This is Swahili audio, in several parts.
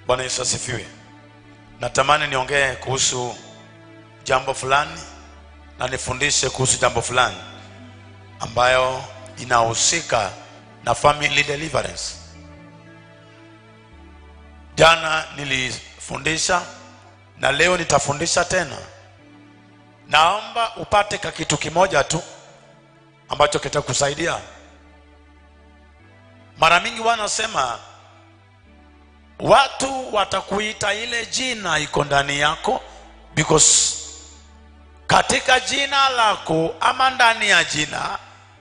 bwana yesu asifiwe natamani niongee kuhusu jambo fulani na nifundishe kuhusu jambo fulani ambayo inahusika na family deliverance jana nilifundisha na leo nitafundisha tena naomba upate ka kitu kimoja tu ambacho kitakusaidia mara mingi wanasema watu watakuita ile jina iko ndani yako because katika jina lako ama ndani ya jina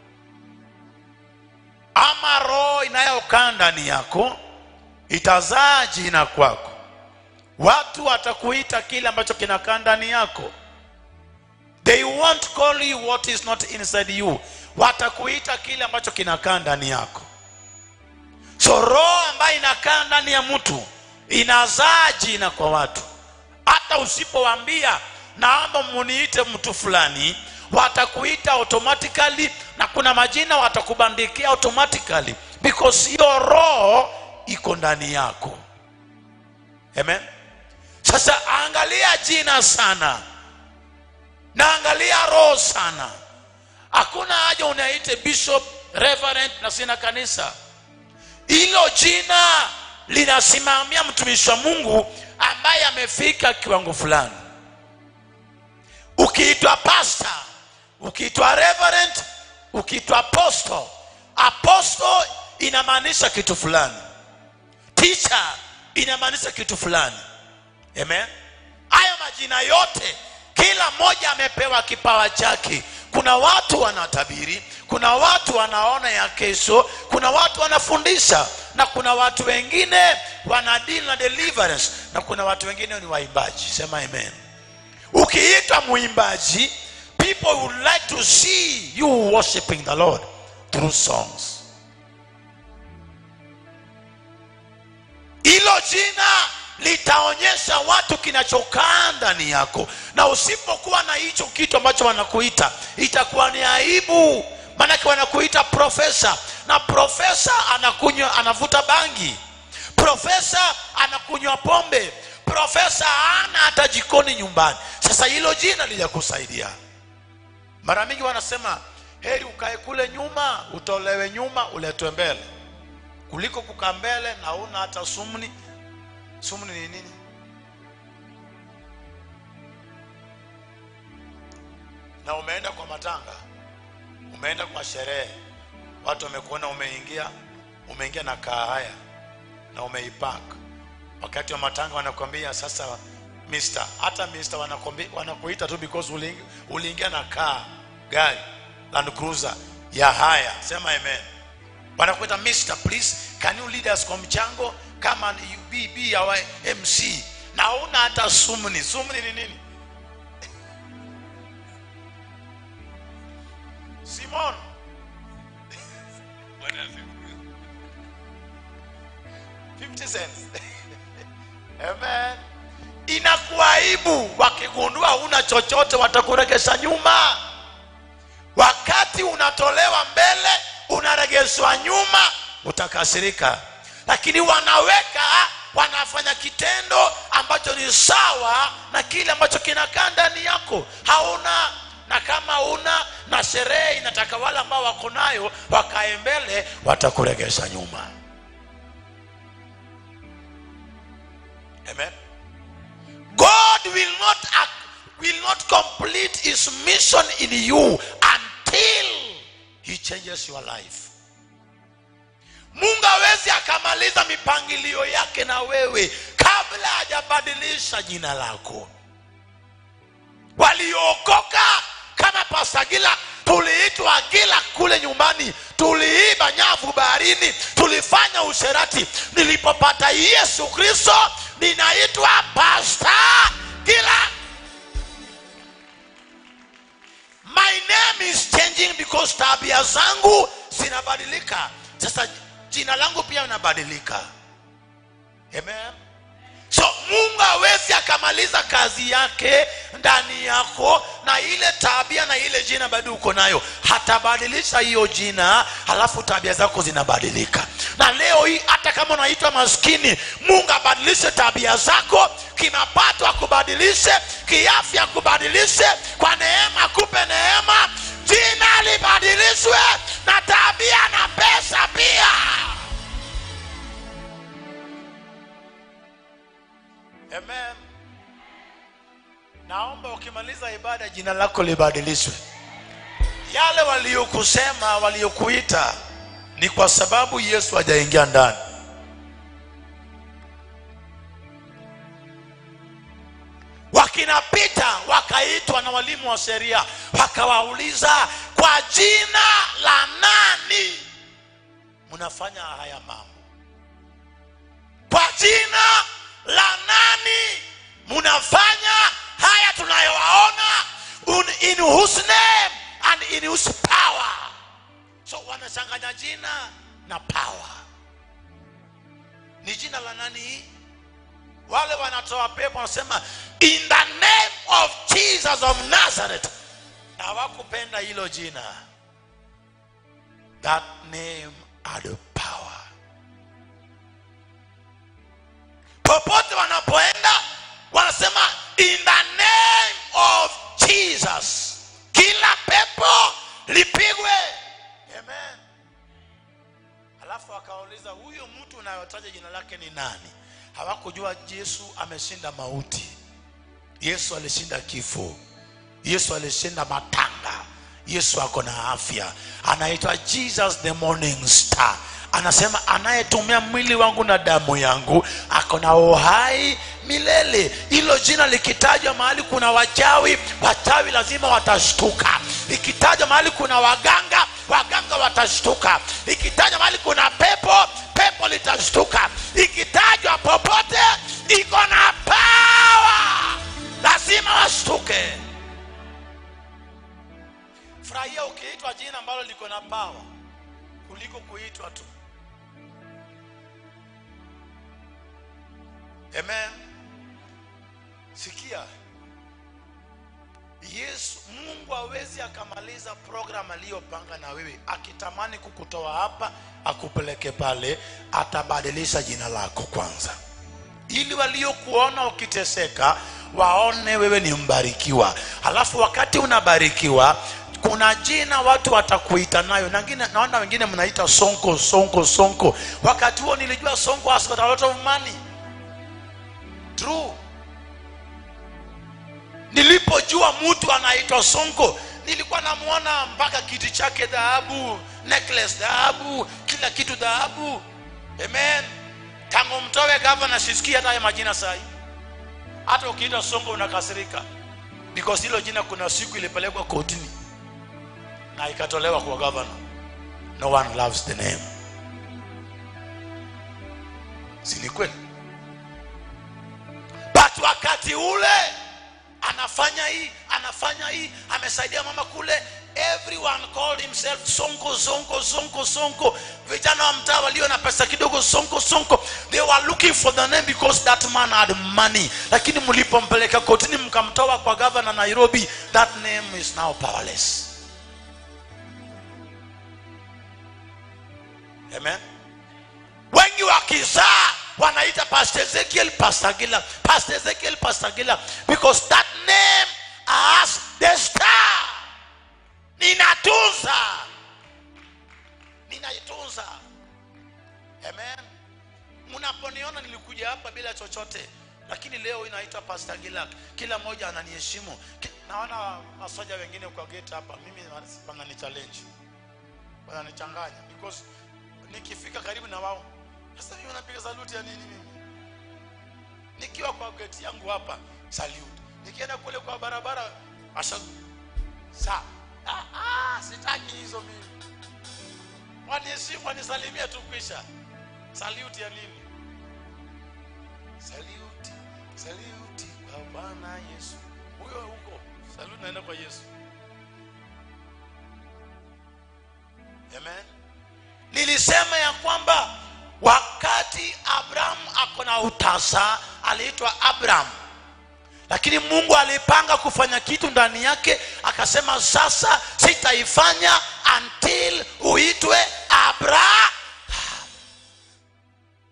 ama roho inayokaa ndani yako itazaa jina kwako watu watakuita kile ambacho kinakaa ndani yako they won't call you what is not inside you watakuita kile ambacho kinakaa ndani yako so roho ambayo inakaa ndani ya mtu inazaa jina kwa watu hata usipowaambia naomba muniite mtu fulani watakuita automatically na kuna majina watakubandikia automatically because hiyo roho iko ndani yako amen sasa angalia jina sana na angalia roho sana hakuna haja unaite bishop reverend na sina kanisa hilo jina linasimamia mtumishi wa mungu ambaye amefika kiwango fulani ukiitwa pasta ukiitwa reverend ukiitwa apostle apostle inamaanisha kitu fulani teacher inamaanisha kitu fulani amen hayo majina yote kila mmoja amepewa kipawa chake kuna watu wanatabiri kuna watu wanaona ya kesho kuna watu wanafundisha na kuna watu wengine wanadili na deliverance na kuna watu wengine ni waimbaji sema amen ukiitwa mwimbaji people would like to see you worshiping the lord through songs hilo jina litaonyesha watu kinachokaa ndani yako na usipokuwa na hicho kitu ambacho wanakuita itakuwa ni aibu maanake wanakuita profesa na profesa anakunywa anavuta bangi profesa anakunywa pombe profesa ana hata jikoni nyumbani sasa hilo jina lijakusaidia mara mingi wanasema heri ukae kule nyuma utolewe nyuma uletwe mbele kuliko kukaa mbele na una hata sumni sumni ni nini na umeenda kwa matanga umeenda kwa sherehe watu wamekuona umeingia umeingia na kaa haya na umeipaka wakati wa matanga wanakwambia sasa mister hata mister wanakwambi- wanakuita tu because uliingia, uliingia na kaa gari land cruiser ya haya sema amen wanakuita mister please can you lead us kwa mchango kama you be, be our mc na una hata sumni sumni ni nini simon Bwana asifiwe. 50 cents amen inakuaibu wakigundua una chochote watakuregesha nyuma wakati unatolewa mbele unaregeshwa nyuma utakasirika lakini wanaweka wanafanya kitendo ambacho ni sawa na kile ambacho kinakaa ndani yako hauna na kama una na sherehe inataka wale ambao wako nayo wakae mbele watakuregesha nyuma amen god will not act, will not complete his mission in you until he changes your life mungu hawezi akamaliza mipangilio yake na wewe kabla hajabadilisha jina lako waliookoka kama pasagila tuliitwa gila kule nyumbani tuliiba nyavu baharini tulifanya usherati nilipopata yesu kristo ninaitwa pasta gila my name is changing because tabia zangu zinabadilika sasa jina langu pia linabadilika amen so mungu hawezi akamaliza kazi yake ndani yako na ile tabia na ile jina bado uko nayo hatabadilisha hiyo jina halafu tabia zako zinabadilika na leo hii hata hata kama unaitwa maskini mungu abadilishe tabia zako kimapato akubadilishe kiafya akubadilishe kwa neema akupe neema jina libadilishwe na tabia na pesa pia amen naomba ukimaliza ibada jina lako libadilishwe yale waliokusema waliokuita ni kwa sababu yesu hajaingia ndani wakinapita wakaitwa na walimu wa sheria wakawauliza kwa jina la nani mnafanya haya mambo kwa jina la nani mnafanya haya tunayowaona Un- in whose name and in whose power so wanachanganya jina na power ni jina la nani hii wale wanatoa pepo wanasema in the name of jesus of nazareth na hawakupenda hilo jina that name had power popote wanapoenda wanasema in the name of jesus kila pepo lipigwe amen alafu akawauliza huyo mtu unayotaja jina lake ni nani hawakujua yesu ameshinda mauti yesu alishinda kifo yesu alishinda matanga yesu ako na afya anaitwa jesus the morning star anasema anayetumia mwili wangu na damu yangu ako na uhai milele hilo jina likitajwa mahali kuna wachawi wachawi lazima watashtuka ikitajwa mahali kuna waganga waganga watashtuka ikitajwa mahali kuna pepo pepo litashtuka ikitajwa popote iko na pawa lazima washtuke furahia ukiitwa jina ambalo liko na pawa kuliko kuitwa tu amen sikia yesu mungu hawezi akamaliza program aliyopanga na wewe akitamani kukutoa hapa akupeleke pale atabadilisha jina lako kwanza ili waliokuona ukiteseka waone wewe ni mbarikiwa halafu wakati unabarikiwa kuna jina watu watakuita nayo nangine naona wengine mnaita sonko sonko sonko wakati huo nilijua sonko has got a lot of money true nilipojua mtu anaitwa sonko nilikuwa namwona mpaka kiti chake dhahabu necklace dhahabu kila kitu dhahabu amen tangu mtowe gavana sisikii hata haya majina sahi hata ukiita sonko unakasirika because hilo jina kuna siku ilipelekwa kotini na ikatolewa kwa gavana no one loves the name si ni kweli but wakati ule anafanya hii anafanya hii amesaidia mama kule everyone called himself sonko sonko sonko sonko vijana wa mtaa walio na pesa kidogo sonko sonko they were looking for the name because that man had money lakini mlipompeleka kotini mkamtoa kwa gavana nairobi that name is now powerless amen wengi wakizaa wanaita pastor ezekiel pastor gila pastor ezekiel pastor gila because that name has the star ninatunza ninaitunza amen mnaponiona nilikuja hapa bila chochote lakini leo inaitwa pastor gila kila mmoja ananiheshimu Ki- naona masoja wengine kwa gate hapa mimi wanani challenge wananichanganya because nikifika karibu na wao sasa mimi unapiga saluti ya nini mimi nikiwa kwa gate yangu hapa salute nikienda kule kwa barabara asha sa ah, ah, sitaki hizo mimi waniheshimu wanisalimia tu kwisha salute ya nini salute salute kwa bwana yesu huyo huko salute naenda kwa yesu amen nilisema ya kwamba wakati abrahamu ako na utasa aliitwa abraham lakini mungu alipanga kufanya kitu ndani yake akasema sasa sitaifanya until uitwe abraham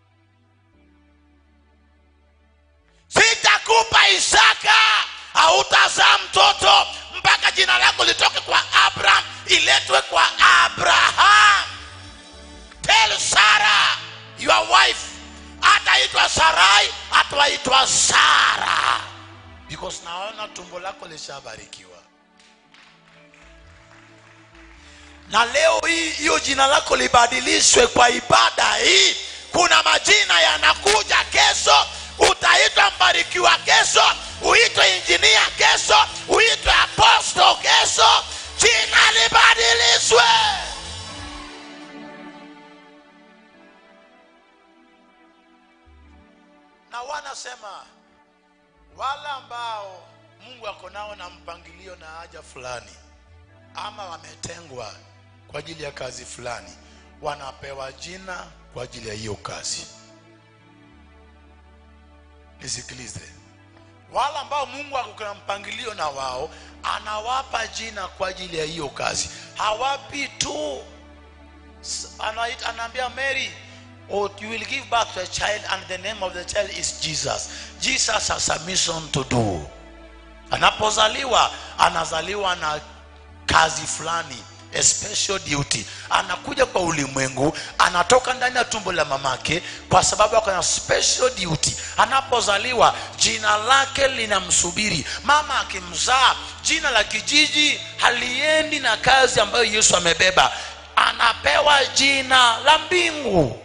nimekupa isaka hautazaa mtoto mpaka jina lako litoke kwa abraham iletwe kwa abraham tell sarah your wife hataitwa sarai ataitwa sara because naona tumbo lako lishabarikiwa na leo hii hiyo jina lako libadilishwe kwa ibada hii kuna majina yanakuja kesho utaitwa mbarikiwa kesho uitwe injinia kesho uitwe aposto kesho jina libadilishwe na wanasema wale ambao mungu ako nao na mpangilio na haja fulani ama wametengwa kwa ajili ya kazi fulani wanapewa jina kwa ajili ya hiyo kazi nisikilize wale ambao mungu ako na mpangilio na wao anawapa jina kwa ajili ya hiyo kazi hawapi tu S- anaita- anaambia mary oh, you will give birth to a child and the name of the child is jesus jesus has a mission to do anapozaliwa anazaliwa na kazi fulani a special duty anakuja kwa ulimwengu anatoka ndani ya tumbo la mamake kwa sababu ako na special duty anapozaliwa jina lake linamsubiri mama akimzaa jina la kijiji haliendi na kazi ambayo yesu amebeba anapewa jina la mbingu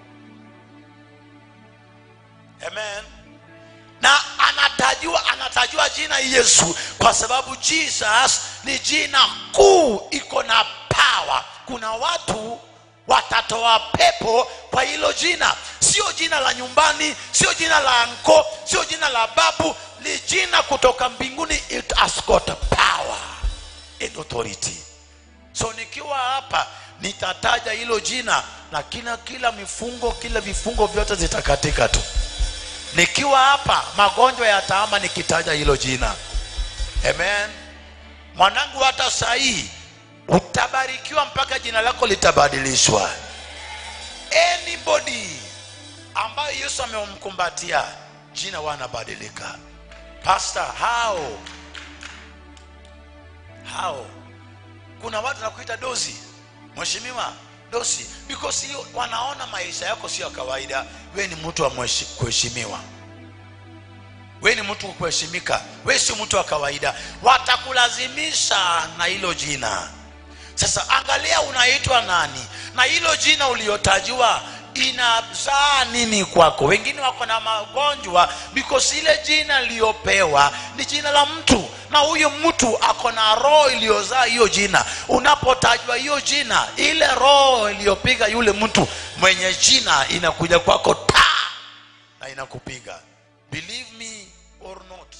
amen na anatajua anatajua jina yesu kwa sababu jesus ni jina kuu iko na pawa kuna watu watatoa pepo kwa hilo jina sio jina la nyumbani sio jina la anko sio jina la babu ni jina kutoka mbinguni it has got power and authority so nikiwa hapa nitataja hilo jina na kila kila mifungo kila vifungo vyote zitakatika tu nikiwa hapa magonjwa yataama nikitaja hilo jina amen mwanangu hata sahii utabarikiwa mpaka jina lako litabadilishwa anybody ambayo yesu amemkumbatia jina wanabadilika pastor hao hao kuna watu nakuita dozi mheshimiwa dosi because hiyo wanaona maisha yako sio ya kawaida we ni mtu wa mheshi- kuheshimiwa we ni mtu wa kuheshimika we si mtu wa kawaida watakulazimisha na hilo jina sasa angalia unaitwa nani na hilo jina uliotajiwa inazaa nini kwako wengine wako na magonjwa because ile jina iliyopewa ni jina la mtu na huyo mtu ako na roho iliyozaa hiyo jina unapotajwa hiyo jina ile roho iliyopiga yule mtu mwenye jina inakuja kwako ta na inakupiga believe me or not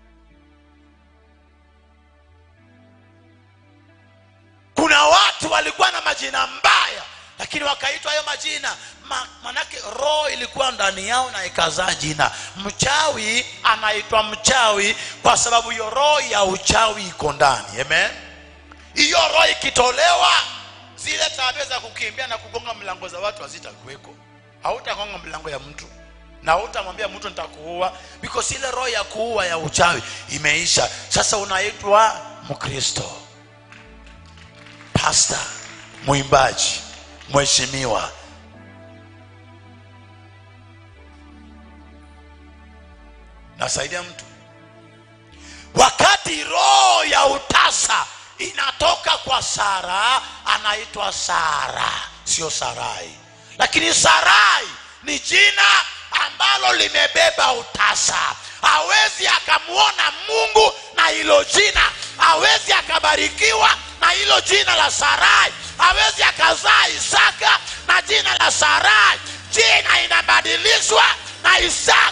kuna watu walikuwa na majina mbaya lakini wakaitwa hayo majina Ma, manake roho ilikuwa ndani yao na ikazaa jina mchawi anaitwa mchawi kwa sababu hiyo roho ya uchawi iko ndani amen hiyo roho ikitolewa zile tabia za kukimbia na kugonga mlango za watu hazitakuweko hautagonga mlango ya mtu na hautamwambia mtu nitakuua because ile roho ya kuua ya uchawi imeisha sasa unaitwa mkristo pasta mwimbaji mheshimiwa nasaidia mtu wakati roho ya utasa inatoka kwa sara anaitwa sara sio sarai lakini sarai ni jina ambalo limebeba utasa hawezi akamwona mungu na hilo jina hawezi akabarikiwa na hilo jina la sarai hawezi akazaa isaka na jina la sarai jina inabadilishwa na isaka